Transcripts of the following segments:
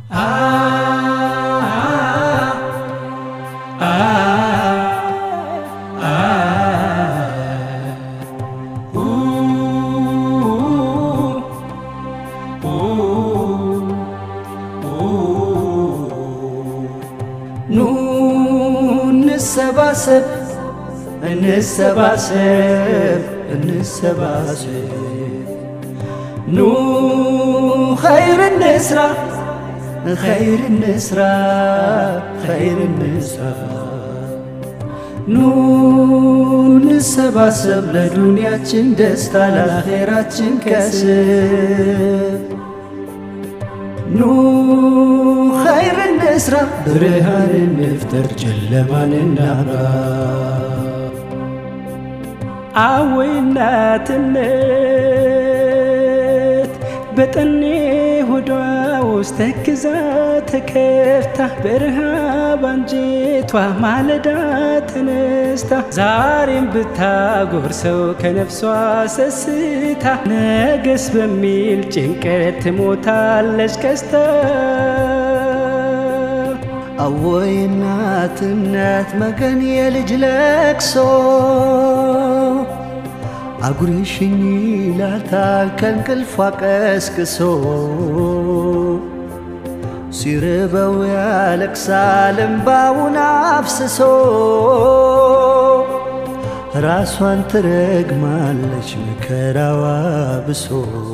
ኑ እንሰባሰብ እንሰባሰብ እንሰባሰብ ኑ ኸይር እንስራ ኸይር እንስራ ኸይር እንስራ ኑ እንሰባሰብ ለዱንያችን ደስታ ለአኼራችን ከስብ ኑ ኸይር እንስራ ብርሃን እንፍጠር ጨለማን እናብራ አወይናትነት በጠኔ ሆዷ ውስጥ ተክዛ ተከፍታ በረሃብ አንጀቷ ማለዳ ተነስታ ዛሬም ብታጎርሰው ከነፍሷ ሰስታ ነገስ በሚል ጭንቀት ትሞታለች ከስታ አወይ እናት እናት መገን የልጅ ለቅሶ አጉርሽኝ ይላታል ከእንቅልፏ ቀስቅሶ ሲርበው ያለቅሳል እምባውን አፍስሶ ራሷን ትረግማለች መከራዋ ብሶ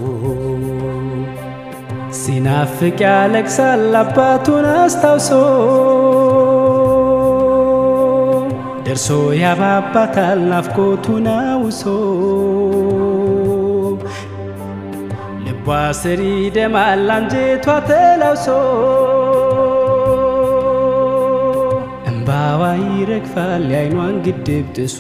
ሲናፍቅ ያለቅሳል አባቱን አስታውሶ ደርሶ ያባባታል ናፍቆቱን አውሶ ልቧ ስር ይደማል አንጀቷ ተላውሶ እምባዋ ይረግፋል የዓይኗን ግድብ ጥሶ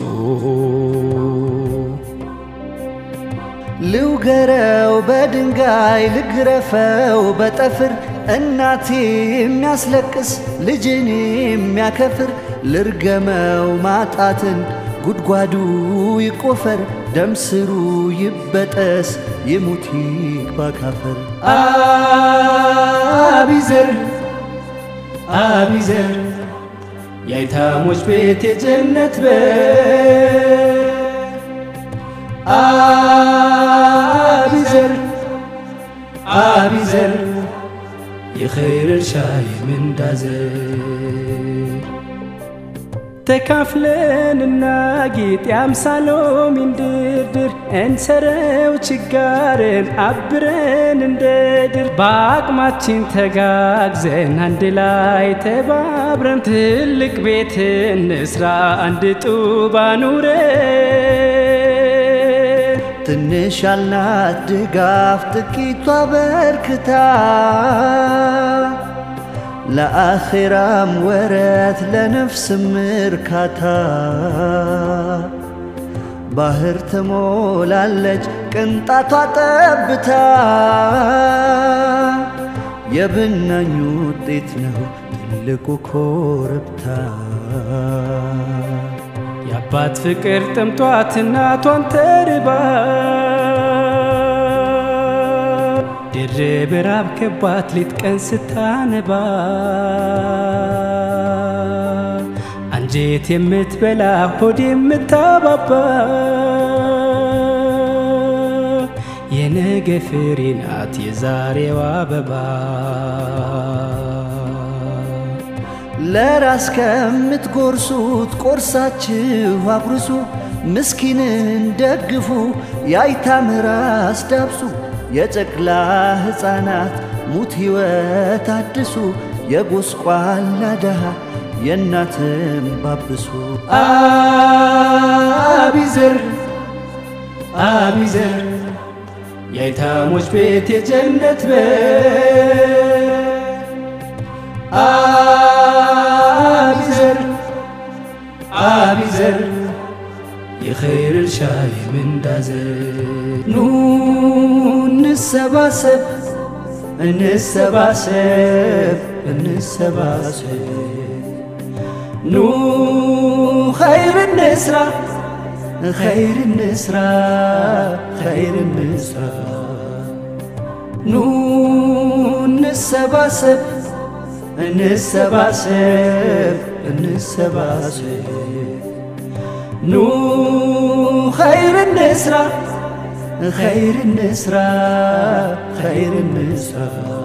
ልውገረው በድንጋይ ልግረፈው በጠፍር እናቴ የሚያስለቅስ ልጅን የሚያከፍር ልርገመው ማጣትን ጉድጓዱ ይቆፈር ደም ስሩ ይበጠስ ይሙት ይግባ ካፈር አቢዘር አቢዘር የአይታሞች ቤት የጀነት በር አቢዘር አቢዘር የኸይር እርሻ የምንዳዘር ተካፍለን እናጌጥ የአምሳሎሚን ድርድር እንሰረው ችጋርን አብረን እንደ ድር በአቅማችን ተጋግዘን አንድ ላይ ተባብረን ትልቅ ቤት እንስራ አንድ ጡብ አኑረን ትንሽ ያልናት ድጋፍ ጥቂቷ በርክታ ለአኼራም ወረት ለነፍስም እርካታ ባህር ትሞላለች ቅንጣቷ ጠብታ የብናኙ ውጤት ነው ትልቁ ኮረብታ የአባት ፍቅር ጥምቷት እናቷን ተርባ ድርብ ራብ ከባት ሌት ቀን ስታነባ አንጀት የምትበላ ሆድ የምታባባ የነገ ፍሬ ናት የዛሬዋ አበባ ለራስ ከምትጎርሱት ቆርሳችሁ አጉርሱ፣ ምስኪንን ደግፉ፣ የአይታም ራስ ዳብሱ፣ የጨቅላ ሕፃናት ሙት ሕይወት አድሱ፣ የጎስቋላ ደሃ የእናትም ባብሱ። አቢዘር አቢዘር የአይታሞች ቤት የጀነት በር አቢዘር አቢዘር የኸይር እርሻ የምንዳዘር ኑ እንሰባሰብ እንሰባሰብ እንሰባሰብ ኑ ኸይር እንስራ ኸይር እንስራ ኸይር እንስራ ኑ እንሰባሰብ እንሰባሰብ እንሰባሰብ ኑ ኸይር እንስራ ኸይር እንስራ ኸይር እንስራ